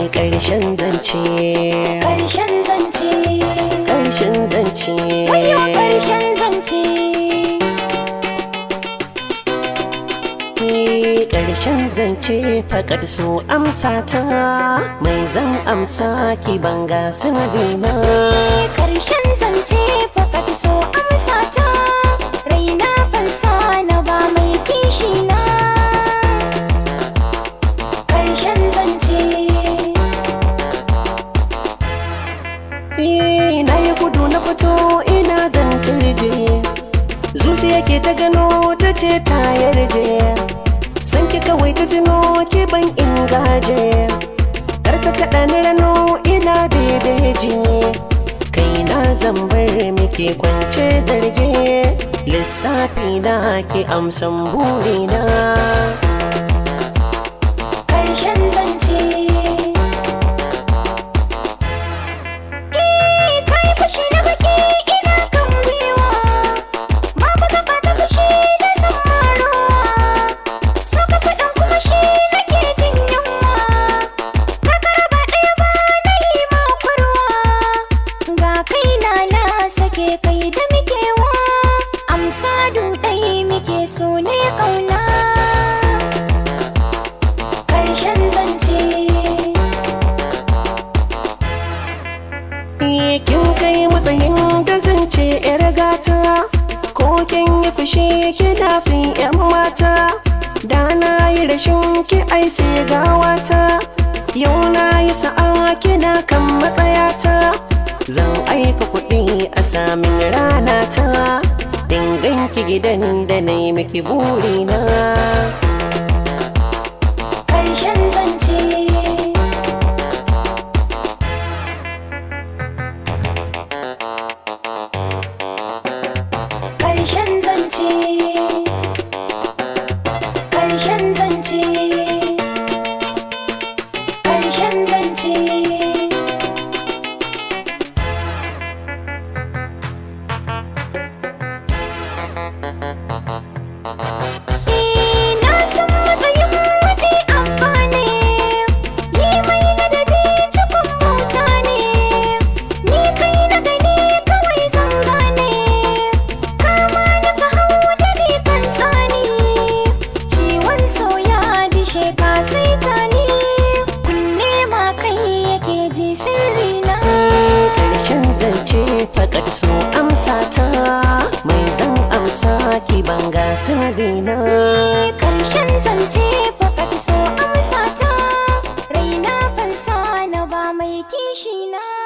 ƙarshen zance Ƙarshen zance ƙarshen zance Wayo ƙarshen zance Ni ƙarshen zance faƙar so amsa ta mai zan amsa ki banga sanadina Ƙarshen zance fakat so amsa ta Raina fansa na ba mai kishi na Ƙarshen zance Ni na yi gudu na fito ina zan turje zuciya ke ta gano ta ce ta yarje san ki kawai ta jino ki ban ingaje kar ta kaɗa ni rano ina bebeji kai na zan bar muke kwance zarge lissafi na ki amsan burina Ƙarshen zance Eh, kai fushi na baki ina kan gwiwa Babu gaba ta fushi da zamarowa So ka faɗin kuma shi nake jin yunwa Kakara ba ɗaya ba na yi makwarwa Ga kai na na sake kai da mukewa Amsa duɗai muke so ne ƙauna Ƙarshen zance Ni kin kai matsayin da zan ce yar gata ko kin yi fushi kina fin yan mata da na yi rashin ki ai sai gawata yau na yi sa'a kina kan matsayata zan aika kuɗi a samin rana ta dingan ki gidan da na yi miki burina ƙarshen zance ƙarshen zance ƙarshen zance ƙarshen zance na san matsayin waje amfani yi mai ladabi cikin bauta ne ni kai na gani kawai zan gane kama na ka hau da ni kan tsani ciwon soya dishe ka sai tani kunne ma kai yake ji sirri na ƙarshen zance faƙar so amsa ta mai zan amsa ki banga sirrina Karshen zance fakat so amsa ta raina fansa na ba mai kishi na